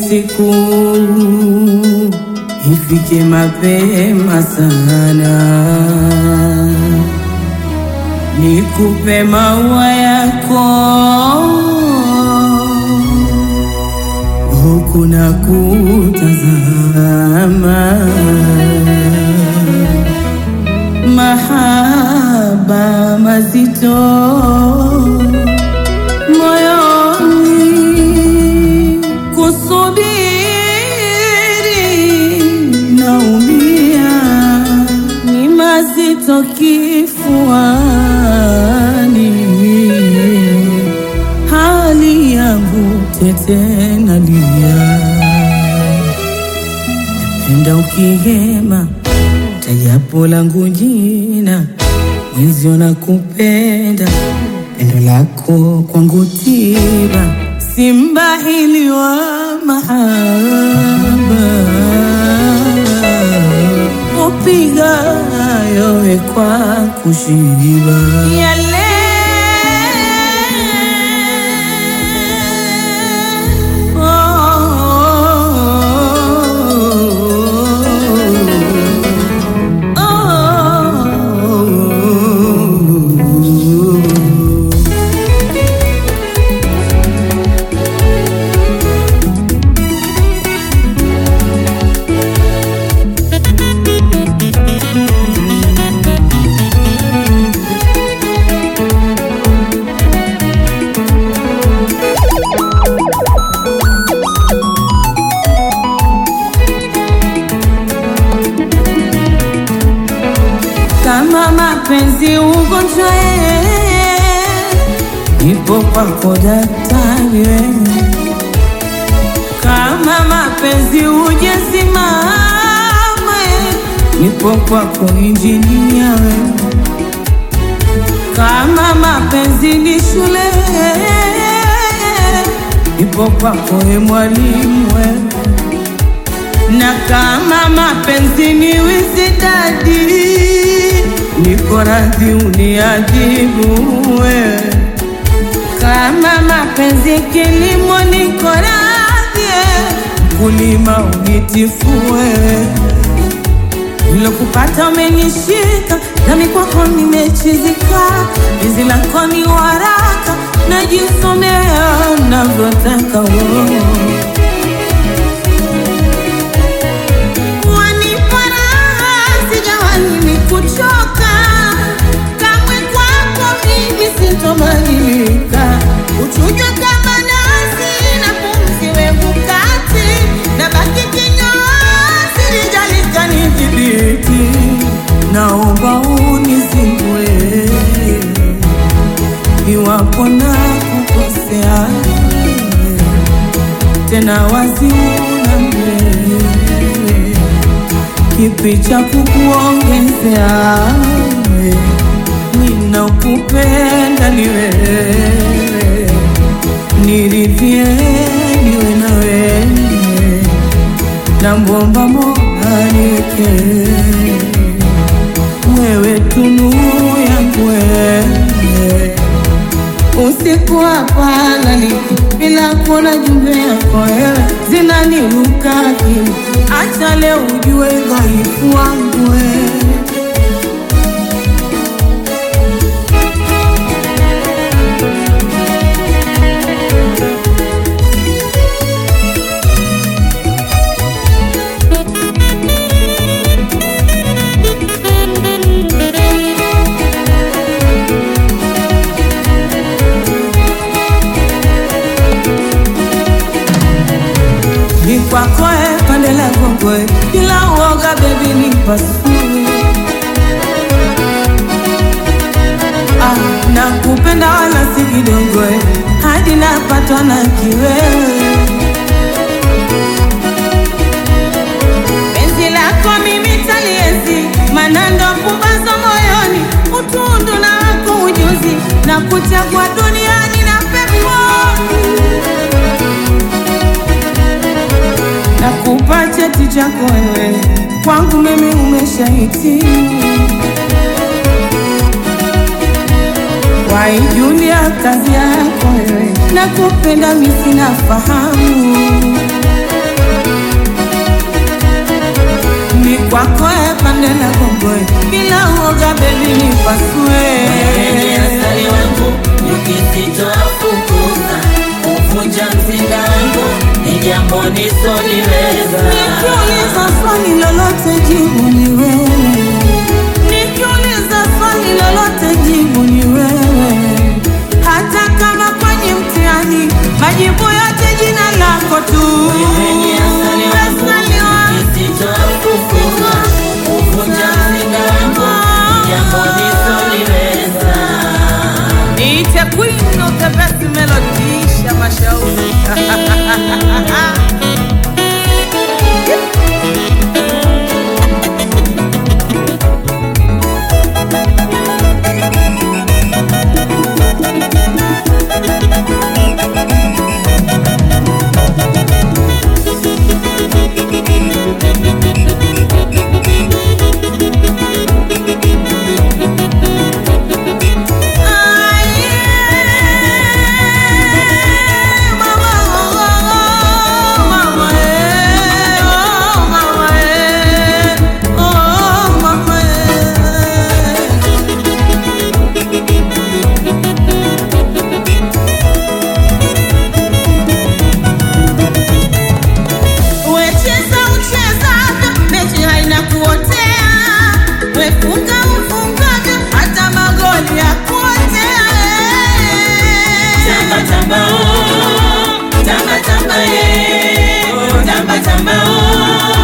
siku ifike mapema sana, nikupe maua yako huku na kutazama mahaba mazito moyoni, kusubiri naumia, ni mazito kifuani, hali yangu tete nalia, napenda ukihema tajapo langu jina mwenzio na kupenda pendo lako kwangu tiba simbahili wa mahaba upiga yowe kwa kushiba yale kama mapenzi ugonjwa, ipo kwako daktari wewe. Kama mapenzi ujesimama, ipo kwako injinia wewe. Kama mapenzi ni shule, ipo kwako we mwalimu wewe na kama mapenzi ni wisidadi, niko radhi uniadhibu wewe. Kama mapenzi kilimo, niko radhi mkulima unitifue. Nilokupata umenishika, nami kwako nimechizika. Penzi lako ni waraka, najisomea navyotaka wewe. Wanipa raha, sijawahi nikuchoka. Kamwe kwako mimi sitobadilika. Uchujwa kama nasi na pumzi wevu kati, na baki kinyozi lijalika nidhibiti. Naomba unizimbue iwapo na kukosea tena wazi unambele kipi cha kukuongezea ninakupenda ni wewe niridhie niwe na wewe na mbomba moanike wewe tunu yangu wewe usiku hapalali bila kuona jumbe yako wewe zinaniruka akili. Acha leo ujue dhaifu wangu wewe. ni kwako e pande la kongwe bila uoga bebi ni pasue ah, nakupenda wala si kidogo eh, hadi napatwa na kiwewe penzi lako mimi taliezi manando pumbazo moyoni utundu na wako ujuzi na kuchagua duniani na peponi nakupa cheti chako wewe, kwangu mimi umeshahitimu. Waijulia kazi yako wewe, nakupenda mimi sina fahamu. kwako e pande na gongoe bila uoga bebi nipasue Asali wangu nikisitoafukuza kuvunja mzinga wangu ni jambo nisoliweza. Nikiuliza swali lolote jibu ni wewe, nikiuliza swali lolote jibu ni wewe, hata kama kwenye mtihani majibu yote jina lako tu. Wewe ni asali wangu Asali wangu. nikisitoafukuza kuvunja mzinga wangu ni jambo nisoliweza. Niite queen of the best melody, Isha Mashauri. Wecheza uchezavyo, mechi haina kuotea. Wefunga ufungavyo, hata magoli ya kuotea. Tamba tamba oh, tamba tamba eh, tamba tamba oh,